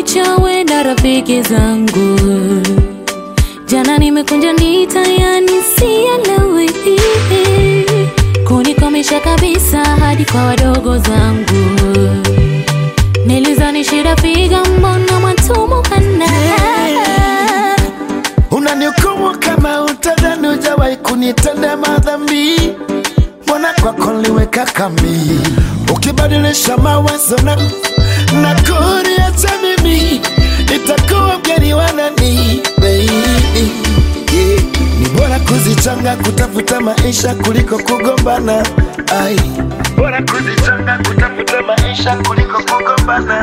niacha we na rafiki zangu. Jana nimekunja nita, yani sielewi kunikomesha kabisa hadi kwa wadogo zangu. Nilizani shida figa, mbona matumu hana Unanihukumu kama utadhani hujawahi kunitenda madhambi, mbona kwako niliweka kambi? Ukibadilisha mawazo na na kuniacha mimi, nitakuwa mgeni wa nani baby? Yeah. Ni bora kuzichanga kutafuta maisha kuliko kugombana. Ai, bora kuzichanga kutafuta maisha kuliko kugombana.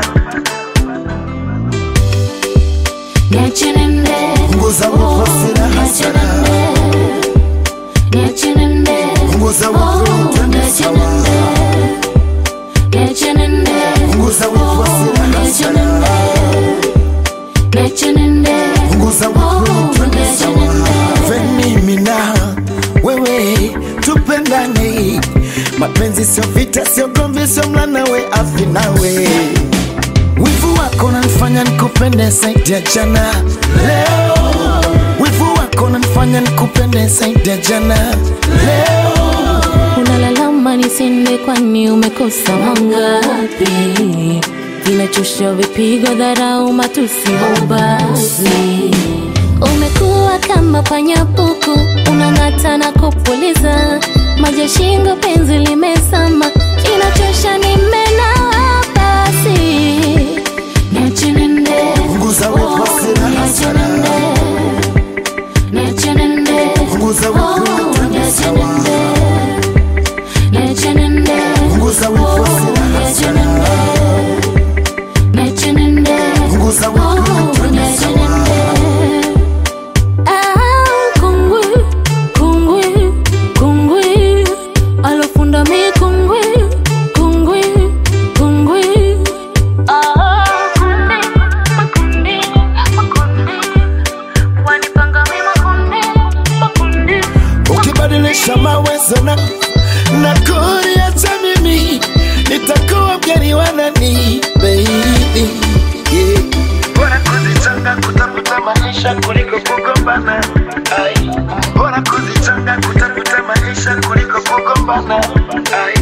Niache nende, Punguza oh, wivu, hasira, niache hasara. nende, niache nende, Punguza oh, wivu, twende niache sawa. nende, niache nende, Punguza wivu, oh, hasira, niache hasara. nende, niache nende, Punguza oh, wivu, twende niache sawa. nende. Fe mimi na wewe tupendane, mapenzi sio vita, sio gomvi, sio mlana we afi nawe. Wivu wako unanifanya nikupende zaidi ya jana leo, wivu wako unanifanya nikupende zaidi ya jana leo. Unalalama nisinde, kwani umekosa mangapi? Vinachosha vipigo, dharau, matusi, ubasi. Umekuwa kama panya puku, unang'ata na kupuliza maji ya shingo, penzi limezama, inachosha, nimenawa basi. Niache nende, Punguza wivu, oh, hasira, niache hasara. nende, niache nende, Punguza oh, wivu, twende niache sawa. nende. Niache nende, Punguza wivu, oh, hasira, niache hasara. nende, niache nende, Punguza oh, wivu, twende niache sawa. nende. Ah, kungwi, kungwi, kungwi, alofunda mi kungwi, kungwi, kungwi. Ah, kundi, makundi, makundi, wanipanga mi makundi, makundi. ukibadilisha mawazo na na kuniacha mimi, nitakuwa mgeni wa nani baby? Yeah. Bora kuzichanga kutafuta maisha kuliko kugombana. Ai, bora kuzichanga kutafuta maisha kuliko kugombana. Ai.